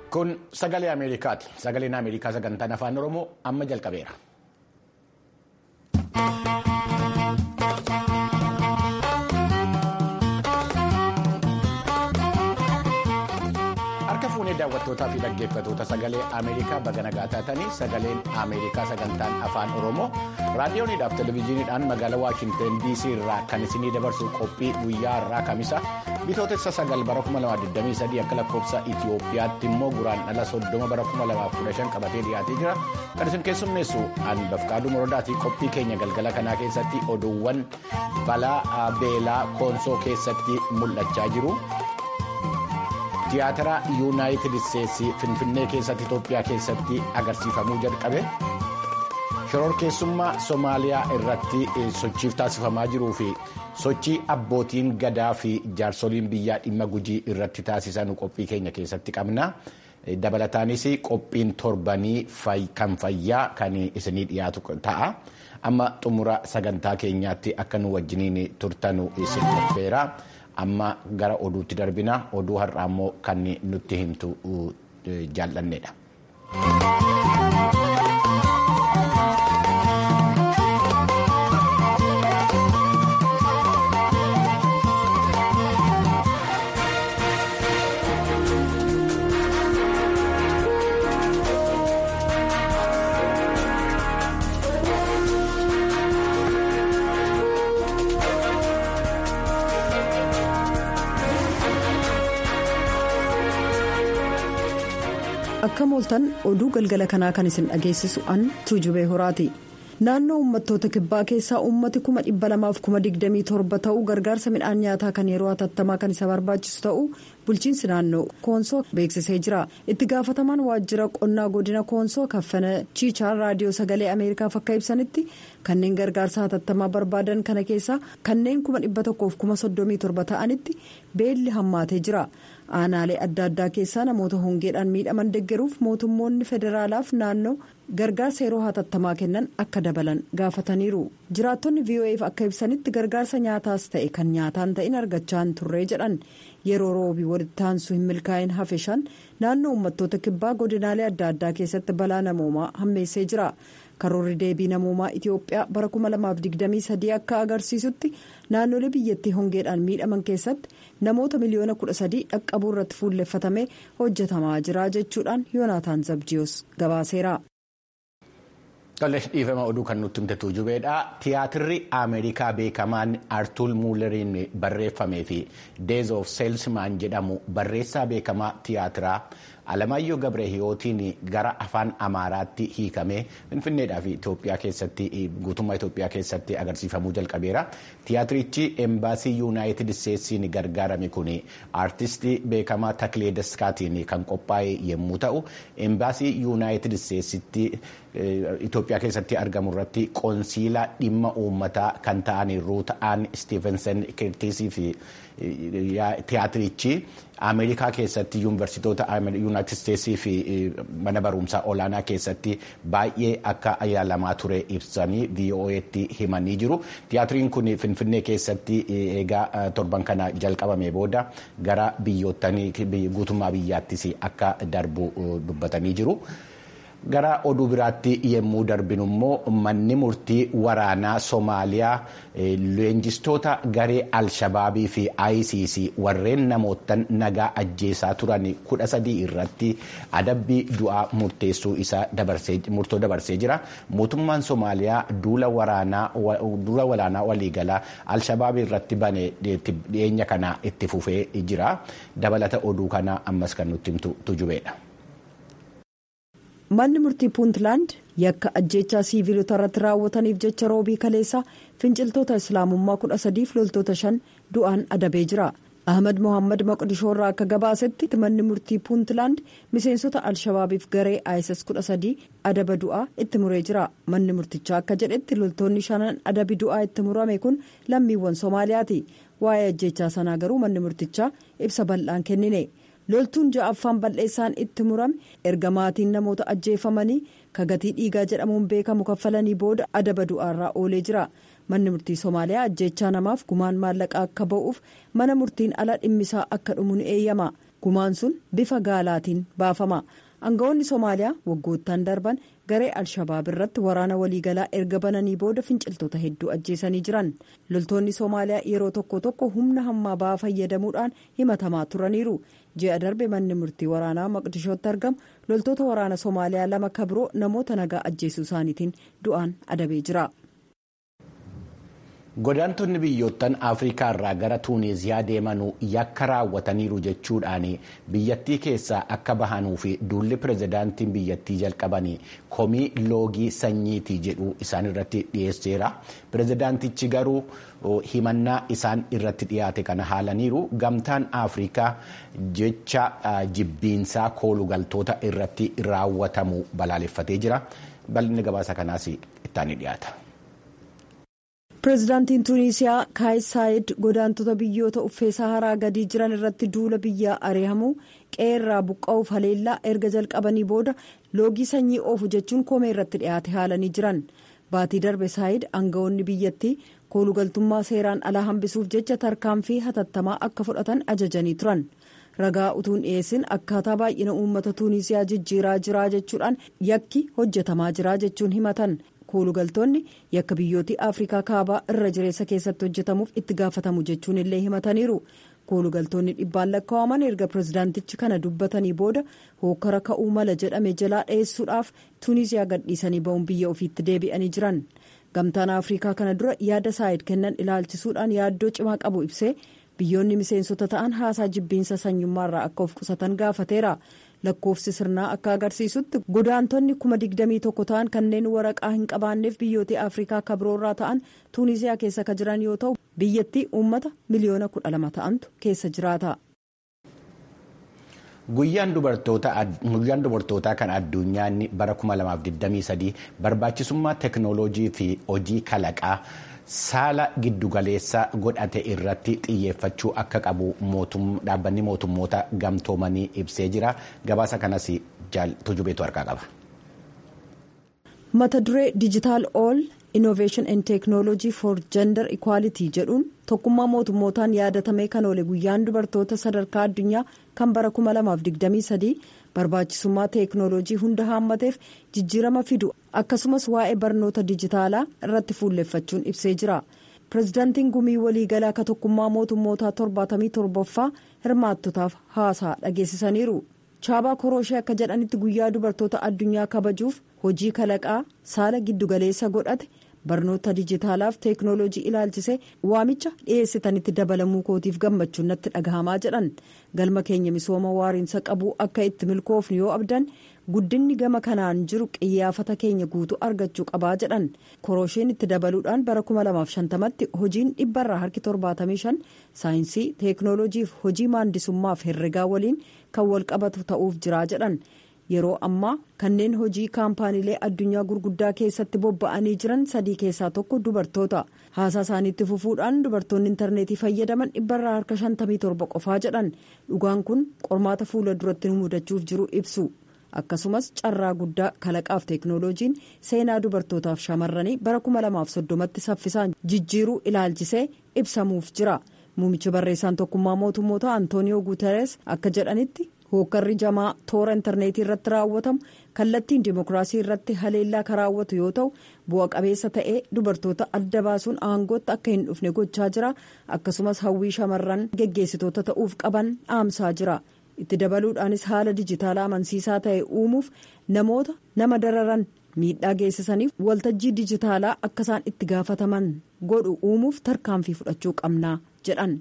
Kun sagalee Ameerikaati. Sagaleen Ameerikaa sagantaan afaan Oromoo amma jalqabeera. Harka fuunee daawwattootaa fi dhaggeeffatoota sagalee Ameerikaa baga nagaa taatanii sagaleen Ameerikaa sagantaan afaan Oromoo raadiyooniidhaaf televezyiiniidhaan magaalaa Waashinteen DC irraa kan isinii dabarsu qophii guyyaa har'aa kamisa bitootessa sagal bara 2023 akka lakkoofsa Itoophiyaatti immoo guraan dhala soddoma bara 2015 qabatee dhiyaatee jira kan isin keessummeessu an bafqaaduu morodaatii qophii keenya galgala kanaa keessatti oduuwwan balaa beelaa koonsoo keessatti mul'achaa jiru. Tiyaatara yuunaayitid isteetsi finfinnee keessatti Itoophiyaa keessatti agarsiifamuu jalqabe shororkeessummaa Somaaliyaa irratti sochiif taasifamaa jiruu fi sochii abbootiin gadaa fi jaarsoliin biyyaa dhimma gujii irratti taasisan qophii keenya keessatti qabna. Dabalataanis qophiin torbanii kan fayyaa kan isinii dhiyaatu ta'a. Amma xumura sagantaa keenyaatti akka nu wajjiniin turtanu isin qopheera. amma gara oduutti darbina oduu har'aa immoo kan nutti himtu jaallanneedha. akka mooltan oduu galgala kanaa kan isin dhageessisu an tuujubee horaati naannoo uummattoota kibbaa keessaa uummati 227 ta'uu gargaarsa midhaan nyaataa kan yeroo hatattamaa kan isa barbaachisu ta'uu bulchiinsi naannoo koonsoo beeksisee jira itti gaafatamaan waajjira qonnaa godina koonsoo kaffana chiichaa raadiyoo sagalee ameerikaaf akka ibsanitti kanneen gargaarsa hatattamaa barbaadan kana keessaa kanneen 137 ta'anitti beelli hammaatee jira. aanaalee adda addaa keessaa namoota hongeedhaan miidhaman deggeruuf mootummoonni federaalaaf naannoo gargaarsa yeroo hatattamaa kennan akka dabalan gaafataniiru jiraattonni vo'eef akka ibsanitti gargaarsa nyaataas ta'e kan nyaataan ta'in argachaa hin turree jedhan yeroo roobii walitti aansuu hin milkaa'in hafeshan naannoo uummattoota kibbaa godinaalee adda addaa keessatti balaa namoomaa hammeessee jira. karoorri deebii namoomaa itiyoophiyaa bara 2023 akka agarsiisutti naannolee biyyattii hongeedhaan miidhaman keessatti namoota miliyoona 13 dhaqqabuu irratti fuulleffatamee hojjetamaa jira jechuudhaan yoonaataan zabjiyoos gabaaseera. Tole dhiifama oduu kan nutti himte tuujubeedha. Tiyaatirri Ameerikaa beekamaan Artuur Muuleriin barreeffamee fi Days of Salesman jedhamu barreessaa beekamaa tiyaatiraa Alamaayyoo Gabrahiyootiin gara afaan Amaaraatti hiikamee Finfinneedhaa fi Itoophiyaa keessatti guutummaa Itoophiyaa keessatti agarsiifamuu jalqabeera. Tiyaatirichi embaasii yuunaayitid isteetsiin gargaarame kun aartistii beekamaa Taklee Daskaatiin kan qophaa'e yommuu ta'u embaasii yuunaayitid isteetsitti Itoophiyaa keessatti argamu irratti qoonsiilaa dhimma uummataa kan ta'an ruut aan Stevenson kirtiisii fi tiyaatirichi Ameerikaa keessatti yuunivarsiitoota yuunaayitid isteetsii fi mana barumsaa olaanaa keessatti baay'ee akka yaalamaa ture ibsanii VOA'tti himanii jiru. Tiyaatiriin kun Finfinnee keessatti eegaa torban kana jalqabame booda gara biyyootanii guutummaa biyyaattis akka darbu dubbatanii jiru. Gara oduu biraatti yemmuu darbinu immoo manni murtii waraanaa Somaaliyaa leenjistoota garee Alshabaabii fi ICC warreen namootan nagaa ajjeesaa turan kudha sadii irratti adabbii du'aa murteessuu isaa murtoo dabarsee jira. Mootummaan Somaaliyaa duula waraanaa waliigalaa Alshabaabii irratti bane dhiyeenya kana itti fufee jira. Dabalata oduu kana ammas kan nutti himtu tujubeedha. manni murtii puuntlaand yakka ajjeechaa siiviilota irratti raawwataniif jecha roobii kaleessaa finciltoota islaamummaa kudha sadiif loltoota shan du'aan adabee jira ahmad mohaammed maqdishoo irraa akka gabaasetti manni murtii puuntlaand miseensota alshabaabiif garee iss kudha sadii adaba du'aa itti muree jira manni murtichaa akka jedhetti loltoonni shanan adabi du'aa itti murame kun lammiiwwan soomaaliyaati waa'ee ajjeechaa sanaa garuu manni murtichaa ibsa bal'aan kennine. loltuun ja'affaan bal'eessaan itti murame erga maatiin namoota ajjeefamanii kagatii dhiigaa jedhamuun beekamu kaffalanii booda adaba du'aarraa oolee jira manni murtii soomaaliyaa ajjeechaa namaaf gumaan maallaqaa akka ba'uuf mana murtiin ala dhimmisaa akka dhumu ni eeyyama gumaan sun bifa gaalaatiin baafama aangawoonni soomaaliyaa waggoottan darban garee alshabaab irratti waraana waliigalaa erga bananii booda finciltoota hedduu ajjeesanii jiran loltoonni soomaaliyaa yeroo tokko tokko humna hammaa ba'aa fayyadamuudhaan himatamaa turaniiru ji'a darbe manni murtii waraanaa maqdishootti argamu loltoota waraana soomaaliyaa lama kabiroo namoota nagaa ajjeesuu isaaniitiin du'aan adabee jira. godaantonni biyyoottan afrikaa irraa gara tuuniziyaa deemanuu yakka raawwataniiru jechuudhaan biyyattii keessaa akka bahanuu fi duulli pirezidaantiin biyyattii jalqabanii komii loogii sanyiitii jedhu isaan irratti dhiyeesseera pirezidaantichi garuu himannaa isaan irratti dhiyaate kana haalaniiru gamtaan afrikaa jecha jibbiinsaa koolugaltoota irratti raawwatamu balaaleffatee jira bal'inni gabaasa kanaas ittaanii dhiyaata. pireezidaantiin tuuniisiyaa kaayis saayid godaantota biyyoota uffee saharaa gadii jiran irratti duula biyyaa ari'amuu qeerraa buqqa'uuf haleellaa erga jalqabanii booda loogii sanyii oofu jechuun komee irratti dhiyaate haalanii jiran baatii darbe saayid aangawoonni biyyattii koolugaltummaa seeraan alaa hambisuuf jecha tarkaanfii hatattamaa akka fudhatan ajajanii turan ragaa utuun dhiyeessin akkaataa baay'ina uummata tuuniisiyaa jijjiiraa jiraa jechuudhaan yakki hojjetamaa jiraa jechuun himatan. koolugaltoonni yakka biyyootii afrikaa kaabaa irra jireessa keessatti hojjetamuuf itti gaafatamu jechuun illee himataniiru koolugaltoonni dhibbaan lakkaa'aman erga pirezidaantichi kana dubbatanii booda hookara ka'uu mala jedhame jalaa dheessuudhaaf tuuniziyaa gadhiisanii ba'uun biyya ofiitti deebi'anii jiran gamtaan afrikaa kana dura yaada saayid kennan ilaalchisuudhaan yaaddoo cimaa qabu ibsee biyyoonni miseensota ta'an haasaa jibbiinsa sanyummaarraa akka of qusatan gaafateera. lakkoofsi sirnaa akka agarsiisutti godaantonni kuma digdamii tokko ta'an kanneen waraqaa hin qabaanneef biyyoota afrikaa kabroorraa ta'an tuuniziyaa keessa ka jiran yoo ta'u biyyattii uummata miliyoona kudha lama ta'antu keessa jiraata. guyyaan dubartootaa kan addunyaan bara 2023 barbaachisummaa teeknooloojii fi hojii kalaqaa saala giddugaleessa godhate irratti xiyyeeffachuu akka qabu dhaabbanni mootummoota gamtoomanii ibsee jira gabaasa kanas tujubeetu harkaa qaba. mata duree dijitaal ool innoveeshin and teeknooloojii for gender equality jedhuun tokkummaa mootummootaan yaadatamee kan oole guyyaan dubartoota sadarkaa addunyaa kan bara 2023 barbaachisummaa teeknooloojii hunda haammateef jijjiirama fidu akkasumas waa'ee barnoota dijitaalaa irratti fuulleffachuun ibsee jira pirezidaantiin gumii waliigalaa ka tokkummaa mootummootaa 77ffaa hirmaattotaaf haasaa dhageessisaniiru chaabaa korooshee akka jedhanitti guyyaa dubartoota addunyaa kabajuuf hojii kalaqaa saala giddugaleessa godhate barnoota dijitaalaaf teeknooloojii ilaalchisee waamicha dhiyeessitanitti dabalamuu kootiif gammachuun natti dhagahamaa jedhan galma keenya misooma waariinsa qabuu akka itti milkoofnu yoo abdan guddinni gama kanaan jiru qiyyaafata keenya guutuu argachuu qabaa jedhan koroosheen itti dabaluudhaan bara 2050tti hojiin dhibbarraa harki 75 saayinsii teeknooloojiif hojii maandisummaaf herregaa waliin kan walqabatu ta'uuf jiraa jedhan. yeroo ammaa kanneen hojii kaampaaniilee addunyaa gurguddaa keessatti bobba'anii jiran sadii keessaa tokko dubartoota haasaa isaaniitti fufuudhaan dubartoonni intarneetii fayyadaman dhibbarraa harka 57 qofaa jedhan dhugaan kun qormaata fuula duratti nu mudachuuf jiru ibsu akkasumas carraa guddaa kalaqaaf teeknooloojiin seenaa dubartootaaf shamarranii bara 2030tti saffisaan jijjiiruu ilaalchisee ibsamuuf jira muumicha barreessaan tokkummaa mootummoota antooniyoo guuteres akka jedhanitti. hookkarri jamaa toora intarneetii irratti raawwatamu kallattiin dimokiraasii irratti haleellaa kan raawwatu yoo ta'u bu'a qabeessa ta'ee dubartoota adda baasuun aangootti akka hin dhufne gochaa jira akkasumas hawwii shamarran geggeessitoota ta'uuf qaban dhaamsaa jira itti dabaluudhaanis haala dijitaalaa amansiisaa ta'e uumuuf namoota nama dararan miidhaa geessisaniif waltajjii dijitaalaa akka isaan itti gaafataman godhu uumuuf tarkaanfii fudhachuu qabnaa jedhan.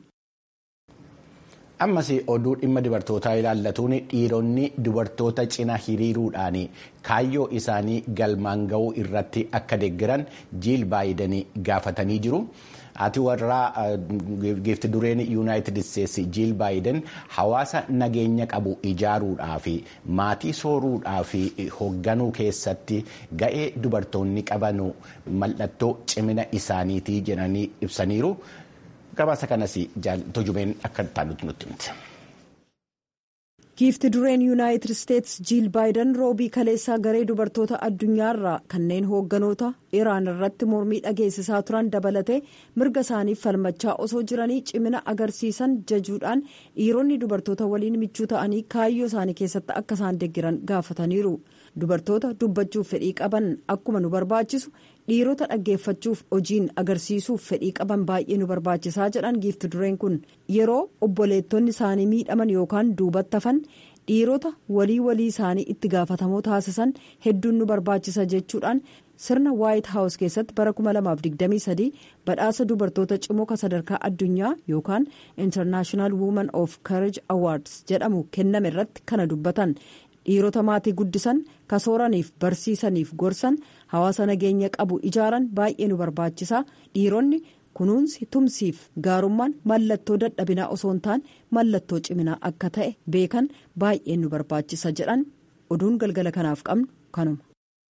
ammas oduu dhimma dubartootaa ilaallatuun dhiironni dubartoota cina hiriiruudhaan kaayyoo isaanii galmaan ga'uu irratti akka deeggaran jiil baayiden gaafatanii jiru. Ati warraa giifti dureen yuunaayitid isteetsi jiil baayiden hawaasa nageenya qabu ijaaruudhaa fi maatii sooruudhaa fi hoogganuu keessatti ga'ee dubartoonni qaban mallattoo cimina isaaniitii jedhanii ibsaniiru. gabaasa kanas tujubeen akka taanutti nutti himte. giifti dureen yuunaayitid isteetsi jiil baayiden roobii kaleessaa garee dubartoota addunyaarraa kanneen hoogganoota iraan irratti mormii dhageessisaa turan dabalatee mirga isaaniif falmachaa osoo jiranii cimina agarsiisan jajuudhaan dhiironni dubartoota waliin michuu ta'anii kaayyoo isaanii keessatti akka isaan deggiran gaafataniiru dubartoota dubbachuuf fedhii qaban akkuma nu barbaachisu dhiirota dhaggeeffachuuf hojiin agarsiisuuf fedhii qaban baay'ee nu barbaachisaa jedhan giifti dureen kun yeroo obboleettonni isaanii miidhaman yookaan duubatti hafan dhiirota walii walii isaanii itti gaafatamoo taasisan hedduun nu barbaachisa jechuudhaan sirna waayit haawus keessatti bara 2023 badhaasa dubartoota cimoo sadarkaa addunyaa yookaan intarnaashinaal wuuman of kareej awaads jedhamu kenname irratti kana dubbatan. dhiirota maatii guddisan kasooraniif barsiisaniif gorsan hawaasa nageenya qabu ijaaran baay'ee nu barbaachisa dhiironni kunuunsi tumsiif gaarummaan mallattoo dadhabinaa osoo hin taane mallattoo ciminaa akka ta'e beekan baay'ee nu barbaachisa jedhan oduun galgala kanaaf qabnu kanuma.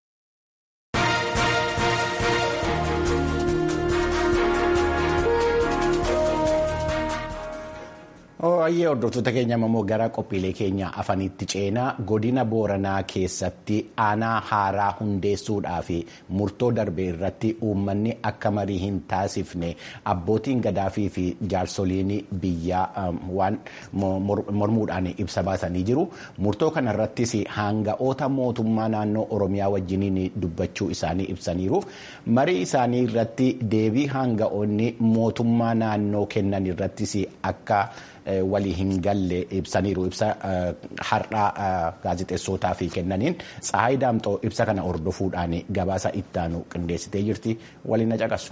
Ooyyee hordoftoota keenya immoo gara qophiilee keenya afaniitti ceenaa godina booranaa keessatti aanaa haaraa hundeessuudhaa fi murtoo darbe irratti uummanni akka marii hin taasifne abbootiin gadaafii fi jaarsoliin biyyaa waan mormuudhaan ibsa baasanii jiru. Murtoo kanarrattis hanga'oota mootummaa naannoo Oromiyaa wajjiniin dubbachuu isaanii ibsaniiru. Marii isaanii irratti deebii hanga'oonni mootummaa naannoo kennan irrattis akka. walii hin galle ibsaniiru ibsa har'aa gaazexeessootaa fi kennaniin Tsahaay Daamxoo ibsa kana hordofuudhaan gabaasa ittaanu qindeessitee jirti waliin na caqasu.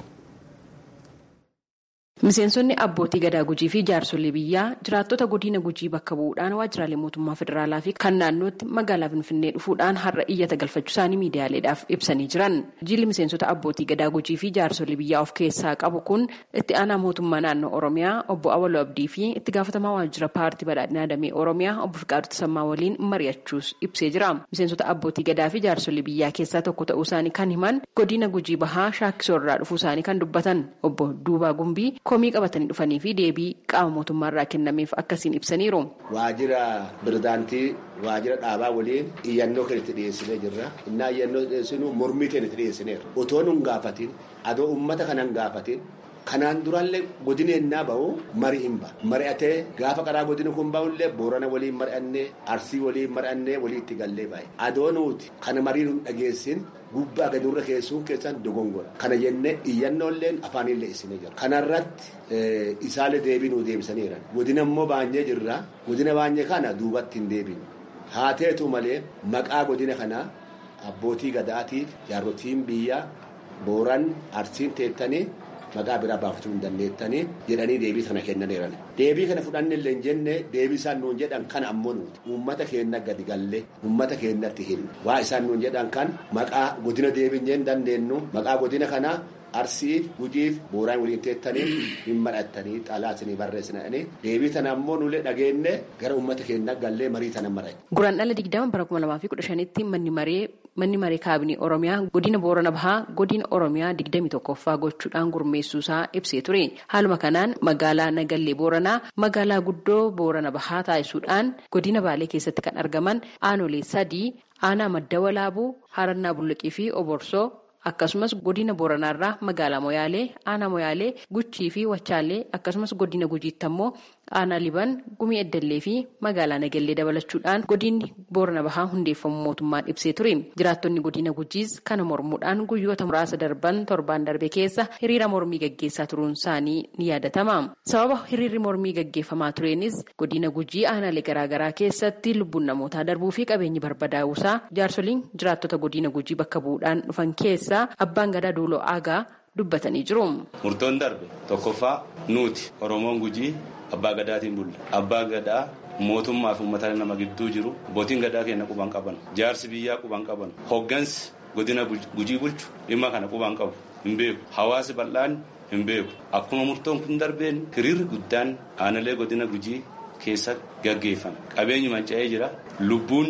Miseensonni abbootii gadaa gujii fi jaarsolii biyyaa jiraattota godina gujii bakka bu'uudhaan waajjiraalee mootummaa federaalaa fi kan naannootti magaalaa Finfinnee dhufuudhaan har'a iyyata galfachuu isaanii miidiyaaleedhaaf ibsanii jiran. Jilli miseensota abbootii gadaa gujii fi jaarsolii biyyaa of keessaa qabu kun itti aanaa mootummaa naannoo Oromiyaa obbo Awaloo Abdii fi itti gaafatamaa waajjira paartii badhaadhinaa damee Oromiyaa obbo Fiqaaduu Tasammaa waliin mari'achuus ibsee jira. Miseensota abbootii gadaa fi jaarsolii biyyaa keessaa tokko ta'uu isaanii kan himan godina gujii bahaa shaakkisoo irraa dhufuu isaanii kan dubbatan obbo Duubaa Gumbii komii qabatanii dhufanii fi deebii qaama mootummaarraa kennameef akkasiin ibsaniiru. Waajjira pirezidaantii waajjira dhaabaa waliin iyyannoo kan itti dhiyeessinee jirra. Innaa iyyannoo dhiyeessinu mormii kan itti dhiyeessineera. Otoo nun gaafatin adoo uummata kanan gaafatin kanaan duraallee godina ennaa bahu marii hin ba'a. Mari'atee gaafa karaa godina kun bahullee boorana waliin mari'annee arsii waliin mari'annee walii itti gallee baay'ee. Adoo nuti kana marii nun dhageessin gubbaa gadi irra keessuun keessan dogongora. Kana jennee iyyannoolleen afaanillee isinee jira. Kanarratti isaalee deebii nuu deebisaniiran. Godina immoo baanyee jirra. Godina baanyee kana duubatti hin deebinu. Haa ta'etu malee maqaa godina kanaa abbootii gadaatiif jaarrotiin biyyaa booran arsiin teettanii maqaa biraa baafachuu hin dandeettanii jedhanii deebii sana kennaniiran. Deebii kana fudhannillee hin jenne deebii isaan nuun jedhan kana ammoo nuti uummata keenya gadi gallee uummata keenyatti hin waa isaan nuun jedhan kan maqaa godina deebiin hin dandeenyu maqaa godina kanaa arsiif gujiif booraan waliin teettanii hin madhattanii xalaatinii barreessinanii deebii tana ammoo nulee dhageenye gara uummata keenya gallee marii tana maradhe. Guraan dhala digdama bara kuma lamaa fi kudha shanitti manni maree manni maree kaabinii oromiyaa godina boorana bahaa godina oromiyaa digdami tokkoffaa gochuudhaan gurmeessuusaa ibsee ture haaluma kanaan magaalaa nagallee booranaa magaalaa guddoo boorana bahaa taasisuudhaan godina baalee keessatti kan argaman aanolee sadii aanaa madda walaabuu harannaa bulluqii fi oborsoo akkasumas godina booranaarraa magaalaa moyaalee aanaa moyaalee guchii fi wachaalee akkasumas godina gujiitti ammoo aanaa liban gumii eddallee fi magaalaa nagallee dabalachuudhaan godinni boorana bahaa hundeeffamu mootummaan ibsee ture jiraattonni godina gujiis kana mormuudhaan guyyoota muraasa darban torbaan darbe keessa hiriira mormii gaggeessaa turuun isaanii ni yaadatama sababa hiriirri mormii gaggeeffamaa tureenis godina gujii aanaalee garaagaraa keessatti lubbuun namootaa darbuu fi qabeenyi barbadaa'uusaa jaarsoliin jiraattota godina gujii bakka bu'uudhaan dhufan keessa abbaan gadaa duuloo aagaa dubbatanii jiru. Murtoon darbe tokkoffaa nuti Oromoon gujii abbaa gadaatiin bulla. Abbaa gadaa mootummaa fi uummata nama gidduu jiru abbootiin gadaa keenya quban qaban jaarsi biyyaa quban qaban hoggansi godina gujii bulchu dhimma kana quban qabu hin beeku hawaasi bal'aan hin beeku akkuma murtoon kun darbeen hiriirri guddaan aanalee godina gujii keessa gaggeeffame qabeenyi manca'ee jira lubbuun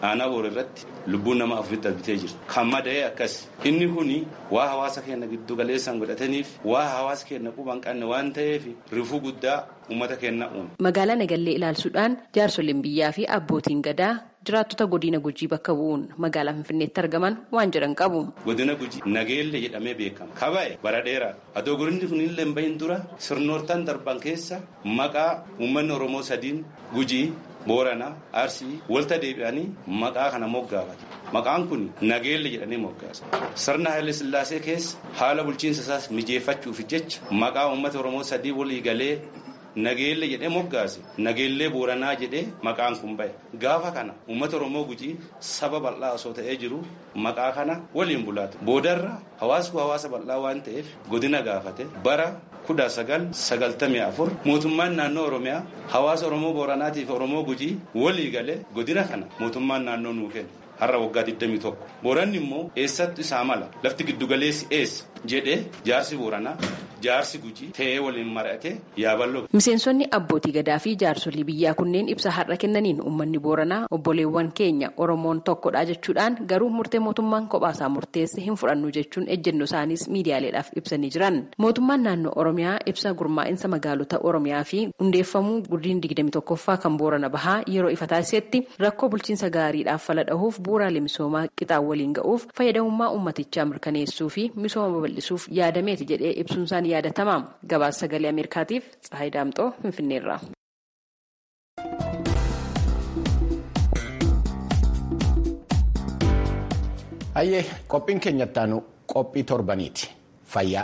aanaa boor irratti lubbuun nama afuritti darbitee jirtu. Kan mada'ee akkas. Inni kuni waa hawaasa keenya giddu galeessaan godhataniif waa hawaasa keenya quban qabne waan ta'eef rifuu guddaa uummata keenya uume. Magaalaa Nagallee ilaalchuudhaan jaarsoliin biyyaa fi abbootiin gadaa jiraattota godina gujii bakka bu'uun magaalaa Finfinneetti argaman waan jedhan qabu. Godina gujii nageelle jedhamee beekama. Kaba'e bara dheeraa. Adoo godinni kun illee hin bahin dura sirnoortaan darban keessa maqaa uummanni Oromoo sadiin gujii Booranaa Arsii walta deebi'anii maqaa kana moggaafate. Maqaan kun nageelle jedhanii moggaasa. Sirna Haile Sillaasee keessa haala bulchiinsa isaas mijeeffachuuf jecha maqaa uummata Oromoo sadii walii galee nageelle jedhee moggaase nageellee booranaa jedhee maqaan kun bahe gaafa kana uummata oromoo gujii saba bal'aa osoo ta'ee jiru maqaa kana waliin bulaatu boodarra hawaasni hawaasa bal'aa waan ta'eef godina gaafate bara kudha sagal sagaltamii afur mootummaan naannoo oromiyaa hawaasa oromoo booranaatiif oromoo gujii walii galee godina kana mootummaan naannoo nuu kenna. har'a waggaa 21 booranni immoo eessattu isaa mala lafti giddugaleessi eessa jedhee jaarsi booranaa jaarsi gujii ta'ee waliin mari'atee yaaballoo. Miseensonni abbootii gadaa fi jaarsolii biyyaa kunneen ibsa har'a kennaniin uummanni booranaa obboleewwan keenya oromoon tokkodha jechuudhaan garuu murtee mootummaan kophaasaa murteesse hin fudhannu jechuun ejjennoo isaaniis miidiyaaleedhaaf ibsanii jiran. Mootummaan naannoo oromiyaa ibsa gurmaa'insa magaalota oromiyaa fi hundeeffamuu guddin 21ffaa kan boorana bahaa yeroo ifa taasisetti rakkoo bulchiinsa gaariidhaaf fala dhahuuf bu'uuraalee misoomaa qixaan waliin ga'uuf fayyadamummaa uummatichaa mirkaneessuu fi misooma babal'isuuf yaadameeti jedhee ibsuun isaanii yaadatama. Gabaasa sagalee Ameerikaatiif Tsahayi Daamxoo Finfinneerra. Hayyee qophiin keenyatti aanu qophii torbaniiti. Fayyaa.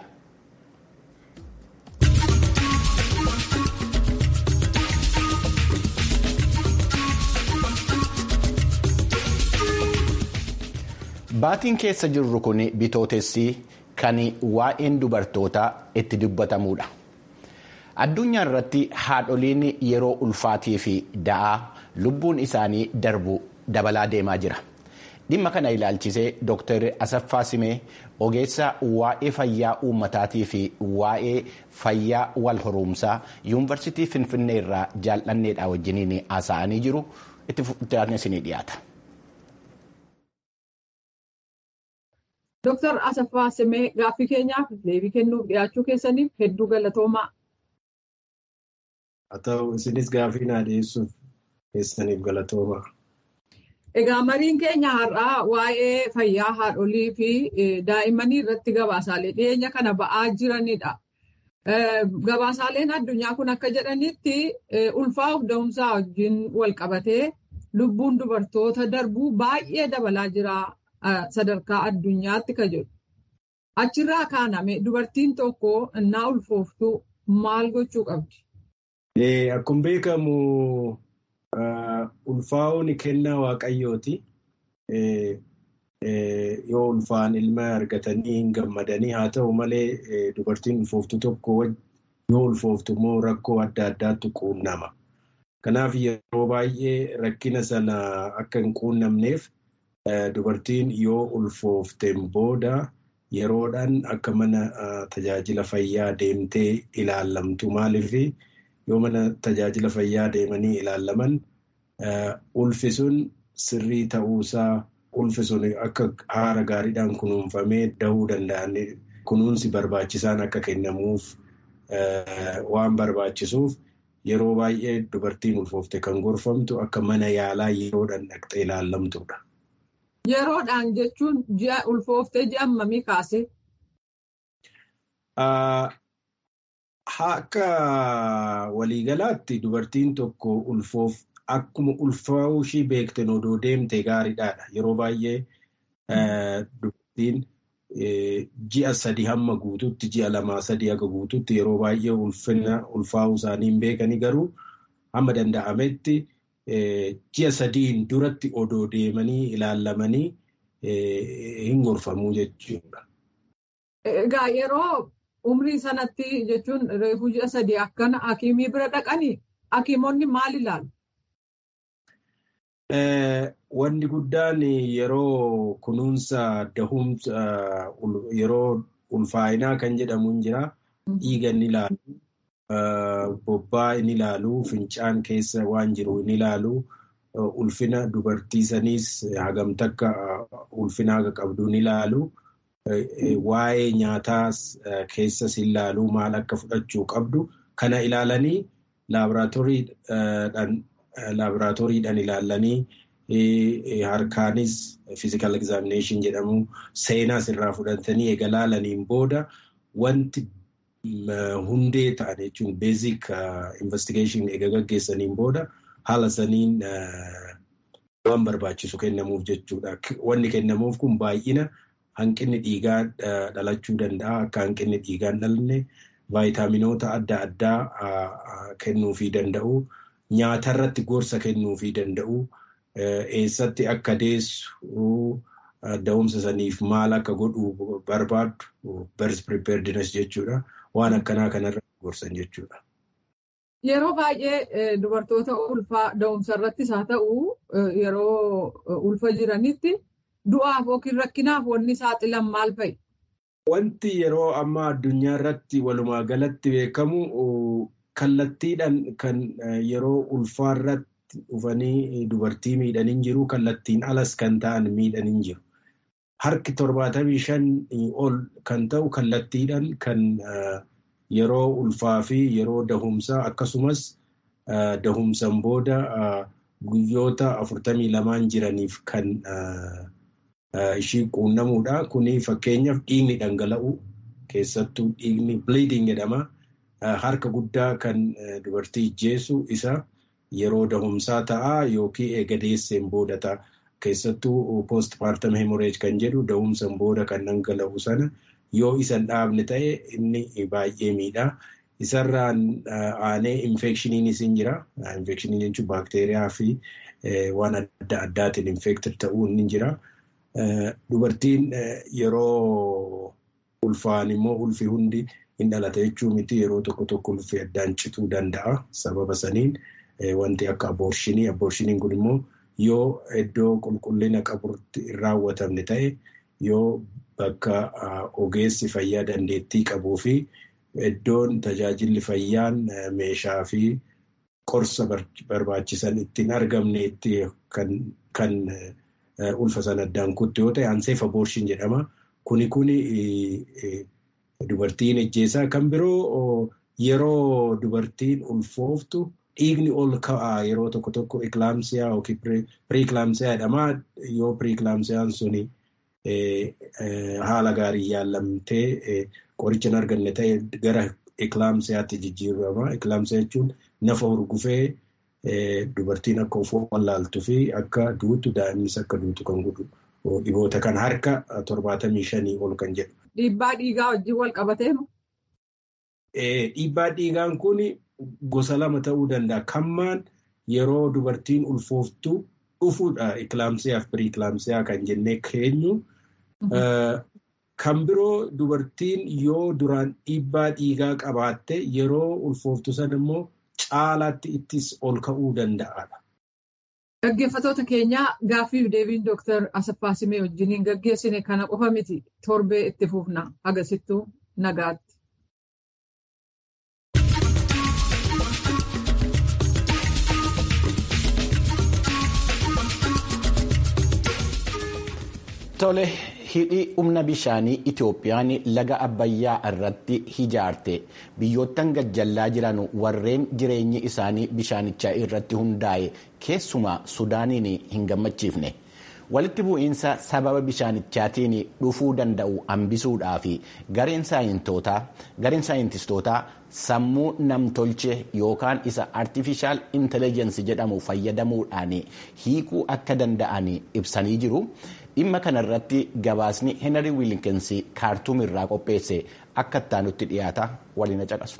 Baatiin keessa jirru kun bitootessi kan waa'een dubartootaa itti dubbatamudha. Addunyaa irratti haadholiin yeroo ulfaatii fi da'aa lubbuun isaanii darbu dabalaa deemaa jira. Dhimma kana ilaalchisee Dr. Asaffaa Simee ogeessa waa'ee fayyaa uummataatii fi waa'ee fayyaa wal horumsaa yuunivarsiitii Finfinnee irraa jaalladheedha wajjiniin haasa'anii jiru. Itti aanee isinii dhiyaata. Dooktar Asaffaa Simee gaaffii keenyaaf deebii kennuuf dhiyaachuu keessaniif hedduu galatoomaa. Haa ta'u isinis gaaffii naa dhiyeessuuf keessaniif galatoomaa. Egaa mariin keenya har'aa waa'ee fayyaa haadholii fi daa'immanii irratti gabaasaalee dhiyeenya kana ba'aa jiranidha. Gabaasaaleen addunyaa kun akka jedhanitti ulfaa'uuf da'umsaa wajjin wal qabatee lubbuun dubartoota darbuu baay'ee dabalaa jira. sadarkaa addunyaatti ka jedhu. Achirraa kaaname dubartiin tokko innaa ulfooftu maal gochuu qabdi? Akkuma beekamu ulfaa'uun kennaa waaqayyooti. Yoo ulfaan ilma argatanii hin gammadanii haa ta'u malee dubartiin ulfooftu tokko yoo ulfooftu immoo rakkoo adda addaatu quunnama. Kanaaf yeroo baay'ee rakkina sana akka hin quunnamneef dubartiin yoo ulfoofteen booda yeroodhaan akka mana tajaajila fayyaa deemtee ilaallamtu maaliif yoo mana tajaajila fayyaa deemanii ilaallaman ulfi sun sirrii ta'uusaa ulfi sun akka haala gaariidhaan kunuunfamee dahuu danda'an kunuunsi barbaachisaan akka kennamuuf waan barbaachisuuf yeroo baay'ee dubartiin ulfoofte kan gorfamtu akka mana yaalaa yeroodhaan dhaqxee ilaallamtudha. Yeroodhaan jechuun ji'a ulfooftee ji'a hammamii kaase? Akka waliigalaatti dubartiin tokko ulfoof akkuma ulfaa'uu ishii beekten odoo deemte gaariidhaadha. Yeroo baay'ee dubartiin ji'a sadi hamma guututti ji'a lamaa sadi haga guututti yeroo baay'ee ulfina ulfaa'uu isaanii hin beekani garuu hamma danda'ametti. ji'a sadiin duratti odoo deemanii ilaallamanii hin gorfamuu jechuudha. Egaa yeroo umrii sanatti jechuun reefu ji'a sadii akkana hakiimii bira dhaqanii hakiimonni maal ilaalu? Wanni guddaan yeroo kunuunsa dahumsa yeroo ulfaa'inaa kan jedhamu hin jira. Dhiiga ni ilaalu. Bobbaa inni ilaalu, fincaan keessa waan jiru inni ilaalu, ulfina dubartii saniis hagam takka ulfina haga qabduun ilaalu. Waa'ee nyaataas keessas ilaaluu maal akka fudhachuu qabdu kana ilaalanii laaboraatooriidhaan ilaalanii harkaanis fiizikaal egzaaminashin jedhamu seenaas irraa fudhatanii eega laalaniin booda wanti hundee ta'an jechuun beezik investigeeshin eega gaggeessaniin booda haala saniin waan barbaachisu kennamuuf jechuudha. Wanni kennamuuf kun baay'ina. Hanqinni dhiigaa dhalachuu danda'a. Akka hanqinni dhiigaa hin dhalanne vaayitaaminoota adda addaa kennuufii danda'u. Nyaatarratti gorsa kennuufii danda'u. Eessatti akka deessu da'umsa saniif maal akka godhu barbaaddu birth preparedness jechuudha. Waan akkanaa kanarratti gorsan jechuudha. Yeroo baay'ee dubartoota ulfaa da'umsa irrattis haa ta'u yeroo ulfa jiranitti. Du'aaf yookiin rakkinaaf wanni saaxilan maal fa'i? Wanti yeroo ammaa addunyaa irratti walumaa galatti beekamu kallattiidhaan kan yeroo ulfaa irratti dhufanii dubartii miidhan hin jiru. Kallattiin alas kan ta'an miidhan hin jiru. Harki torbaatamii shan ol kan ta'u kallattiidhaan kan yeroo ulfaa fi yeroo dahumsaa akkasumas dahumsan booda guyyoota afurtamii lamaan jiraniif kan. ishii quunnamuudha. Kuni fakkeenyaaf dhiigni dhangala'u keessattuu dhiigni bleeding jedhama. Harka guddaa kan dubartii ijjeessu isa yeroo dahumsaa ta'a yookiin eega deesseen booda ta'a. Keessattuu postpartum hemorrhage kan jedhu dahumsan booda kan dhangala'u sana yoo isan dhaabne ta'e inni baay'ee miidha. Isarraan aanee infekshiniinis hin jira. Infekshiniin jechuun baakteeriyaa fi waan adda addaatiin infektir ta'uu ni jira. Dubartiin yeroo ulfaan immoo ulfi hundi hin dhalata jechuu miti yeroo tokko tokko ulfi addaan cituu danda'a. Sababa saniin wanti akka aboorshinii. Aboorshiiniin kun immoo yoo iddoo qulqullina qabutti hin raawwatamne ta'e yoo bakka ogeessi fayyaa dandeettii qabuu fi iddoon tajaajilli fayyaan meeshaa fi qorsa barbaachisan ittiin argamneetti kan. ulfa sana addaan kutte yoo ta'e anseef aboorshin jedhama. Kuni kuni dubartiin ejjeessaa kan biroo yeroo dubartiin ulfooftu dhiigni ol ka'aa yeroo tokko tokko iklaamsiyaa yookiin piriiklaamsiyaa jedhama. Yoo piriiklaamsiyaan suni haala gaarii yaallamtee qoricha hin arganne ta'e gara iklaamsiyaatti jijjiirama. Iklaamsiyaa jechuun nafa hurgufee. Dubartiin akka of wallaaltuu fi akka duutu daa'imnis akka duutu kan godhu dhiboota kan harka torbaatamii shanii ol kan jedhu. Dhiibbaa dhiigaa wajjin wal qabateeru? Dhiibbaa dhiigaan kun gosa lama ta'uu danda'a. Kammaan yeroo dubartiin ulfooftu dhufuudha. Iklaamsiyaa fi piriiklaamsiyaa kan jennee keenyu. Kan biroo dubartiin yoo duraan dhiibbaa dhiigaa qabaatte yeroo ulfooftu sana immoo. caalaatti ittis ol ka'uu danda'aadha. Gaggeeffatoota keenyaa gaaffiif deebiin Dooktar Asaffaa Simee wajjiniin gaggeessine kana qofa miti torbee itti fufna agarsiiftuu nagaatti. Tole hidhi humna bishaanii Itoophiyaan laga Abbayyaa irratti ijaarte biyyoottan gajjallaa jiran warreen jireenyi isaanii bishaanichaa irratti hundaa'e keessumaa Sudaaniin hin gammachiifne. Walitti bu'iinsa sababa bishaanichaatiin dhufuu danda'u hambisuudhaa fi gareen saayintistootaa sammuu namtolchee yookaan isa artifishaal intelejensi jedhamu fayyadamuudhaan hiikuu akka danda'an ibsanii jiru. dhimma kanarratti gabaasni heenarii wiilinkensii kaartuum irraa qopheesse akka ittaanutti dhiyaata waliin caqasu.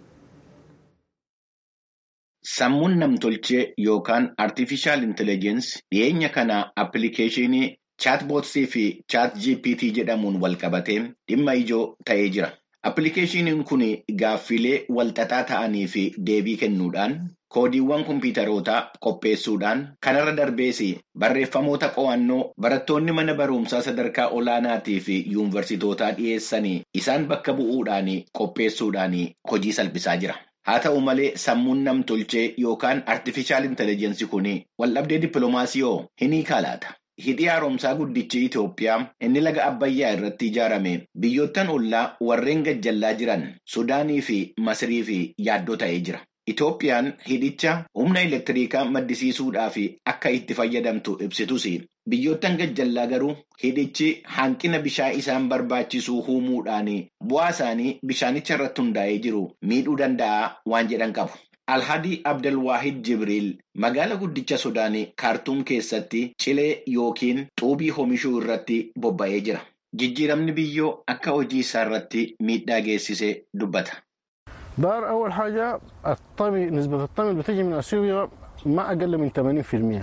Sammuun namtolchee yookaan artifishaal intelejensi dhiyeenya kana appilikeeshinii chaatbootsii fi chaat gpt jedhamuun walqabatee dhimma ijoo ta'ee jira. Appilikeeshiniin kun gaaffilee walxaxaa ta'anii fi deebii kennuudhaan koodiiwwan kompiitarootaa qopheessuudhaan kanarra darbees barreeffamoota qo'annoo barattoonni mana barumsaa sadarkaa olaanaatii fi yuunivarsiitootaa dhiyeessanii isaan bakka bu'uudhaan qopheessuudhaan hojii salphisaa jira. Haa ta'u malee sammuun namtolchee yookaan artifishaal intelligensii kun waldhabdee dippiloomaasii hoo hin hiikalaata. Hidhi haaromsaa guddichi Itoophiyaa inni laga Abbayyaa irratti ijaarame biyyoottan ollaa warreen gajjallaa jiran Sudaanii fi Masirii fi yaaddoo ta'ee jira. Itoophiyaan hidhicha humna elektiriikaa maddisiisuudhaaf akka itti fayyadamtu ibsitus biyyoottan gajjallaa garuu hidhichi hanqina bishaan isaan barbaachisu uumuudhaan bu'aa isaanii bishaanicha irratti hundaa'ee jiru miidhuu danda'a waan jedhan qabu. Alhadii Abdelwaahid Jibriil magaala guddicha Sudaanii kaartuum keessatti cilee yookiin xuubii oomishuu irratti bobba'ee jira. Jijjiiramni biyyoo akka hojii isaa irratti miidhaa geessisee dubbata. دار أول حاجة الطمي نسبة الطمي اللي بتيجي من أثيوبيا ما أقل من 80%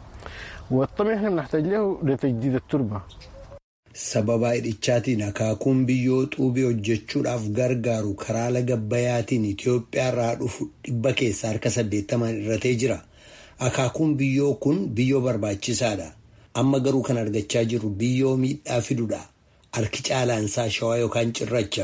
والطمي احنا بنحتاج له لتجديد التربة Sababa hidhichaatiin akaakuun biyyoo xuubii hojjechuudhaaf gargaaru karaa laga Abbayyaatiin Itoophiyaa irraa dhufu dhibba keessaa harka saddeettamaan irratee jira. Akaakuun biyyoo kun biyyoo barbaachisaadha. Amma garuu kan argachaa jirru biyyoo miidhaa fidudha. Harki caalaansaa shawaa yookaan cirracha.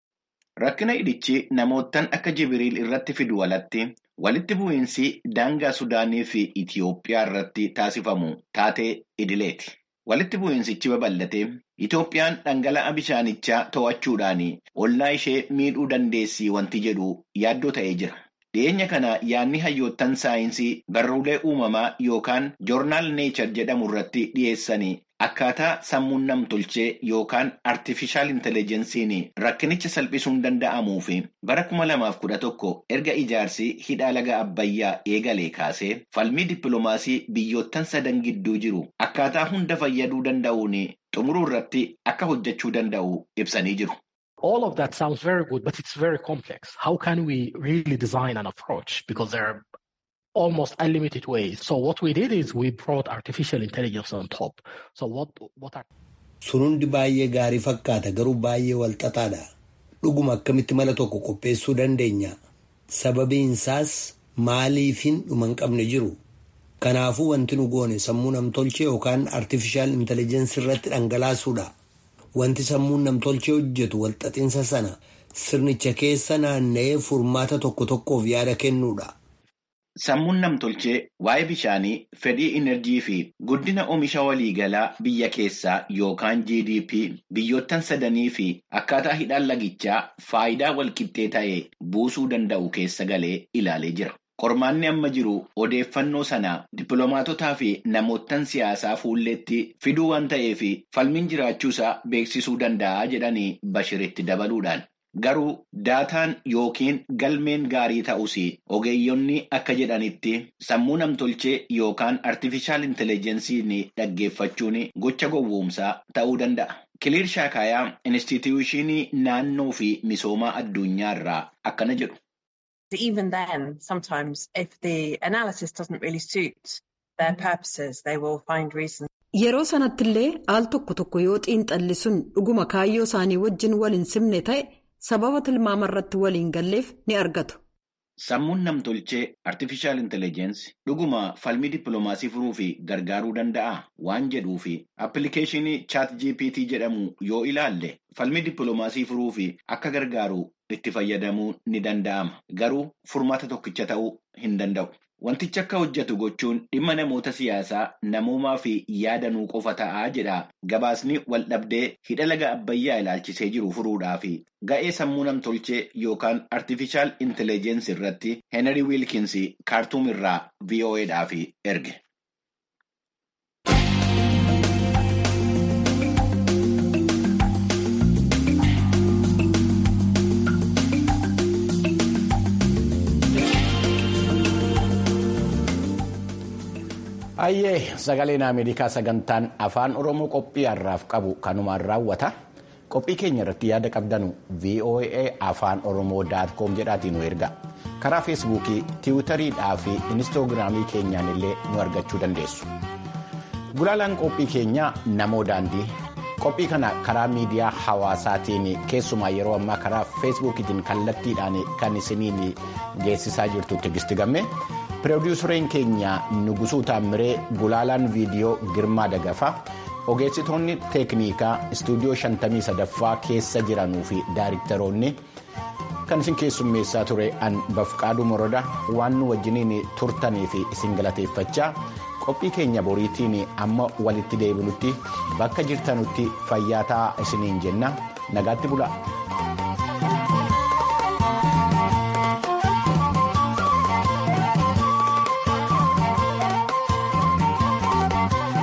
Rakkina hidhichi namoottan akka Jibriil irratti fidu alatti walitti bu'iinsi daangaa Sudaanii fi Itoophiyaa irratti taasifamu taatee idileeti. Walitti bu'iinsichi babal'ate Itoophiyaan dhangala'a bishaanichaa to'achuudhaan ollaa ishee miidhuu dandeessi wanti jedhu yaaddoo ta'ee jira. Dhiyeenya kana yaadni hayyoottan saayinsii barruulee uumamaa yookaan joornaal neechar jedhamu irratti dhiyeessanii akkaataa sammuun namtolchee yookaan artifishaal intelejensiin rakkinicha salphisuun danda'amuu fi bara kuma lamaaf kudha tokko erga ijaarsi hidhaa laga abbayyaa eegalee kaasee falmii dippiloomaasii biyyoottan sadan gidduu jiru akkaataa hunda fayyaduu danda'uun xumuruu irratti akka hojjechuu danda'u ibsanii jiru. All of that sounds very good, but it's very complex. How can we really design an approach? Because there are almost unlimited ways. So what we did is we brought artificial intelligence on top. So what what are Sun hundi baay'ee gaarii fakkaata garuu baay'ee walxaxaadha. Dhuguma akkamitti mala tokko qopheessuu dandeenya. Sababiin isaas maaliifin dhuma hin qabne jiru. Kanaafuu wanti nu goone sammuu namtolchee yookaan artifishaal intelligensii irratti dhangalaasuudha. Wanti sammuun namtolchee hojjetu walxaxinsa sana sirnicha keessa naanna'ee furmaata tokko tokkoof yaada kennuudha. Sammuun namtolchee waa'ee bishaanii, fedhii inerjii fi guddina oomisha waliigalaa biyya keessaa yookaan GDP biyyoottan sadanii fi akkaataa hidhaan lagichaa faayidaa walqixxee ta'e buusuu danda'u keessa galee ilaalee jira. Qormaanni amma jiru odeeffannoo sana dippiloomaatotaa fi namoottan siyaasaa fuulleetti fiduu waan ta'eef falmiin jiraachuusaa beeksisuu danda'a jedhanii Bashiritti dabaluudhaan. Garuu daataan yookiin galmeen gaarii ta'us ogeeyyonni akka jedhanitti sammuu namtolchee yookaan artifishaal intelejensiin dhaggeeffachuun gocha gowwoomsaa ta'uu danda'a. Kiliir Shaakaayaa Inistituushinii naannoo fi misoomaa addunyaa irraa akkana jedhu. Even then, sometimes if the analysis doesn't really suit their purposes, they will find reasons. Yeroo sanattillee al tokko tokko yoo xiinxalli sun dhuguma kaayyoo isaanii wajjin wal hin simne ta'e sababa tilmaama irratti waliin galleef ni argatu. Sammuun namtolchee artifishaal intelejensi dhuguma falmii dippiloomaasii furuu fi gargaaruu danda'a waan jedhuu fi appilikeeshinii chaat GPT jedhamu yoo ilaalle falmii dippiloomaasii furuu fi akka gargaaru itti fayyadamuu ni danda'ama. Garuu furmaata tokkicha ta'uu hin danda'u. Wantichi akka hojjetu gochuun dhimma namoota siyaasaa namoomaa fi yaadanuu qofa ta'aa jedha gabaasni waldhabdee hidha laga abbayyaa ilaalchisee jiru furuudhaaf ga'ee sammuu namtolchee yookaan artifishaal intelejensi irratti Heenarii Wiilkins kaartuum irraa VOAdhaaf erge. Ayyee sagaleen Ameerikaa sagantaan afaan Oromoo qophii har'aaf qabu kanumaan raawwata. Qophii keenya irratti yaada qabdanu VOA afaan Oromoo daatkoom jedhaatiin nu erga. Karaa Feesbuukii, Tiwutariidhaa fi Inistoogiraamii keenyaan illee nu argachuu dandeessu. Gulaalaan qophii keenyaa namoo daandii. Qophii kana karaa miidiyaa hawaasaatiin keessumaa yeroo ammaa karaa Feesbuukiitiin kallattiidhaan kan isiniin geessisaa jirtu Tigisti Gammee. Piroodyuuseriin keenya Nugusuu Taammiree Gulaalaan viidiyoo Girmaa Dagafaa ogeessitoonni teeknikaa istuudiyoo 53ffaa keessa jiranuu fi daayiriktaroonni kan isin keessummeessaa ture an bafqaaduu moroda waan nu wajjiniin turtanii fi isin galateeffachaa qophii keenya boriitiin amma walitti deebinutti bakka jirtanutti fayyaa ta'aa isiniin jenna nagaatti bulaa.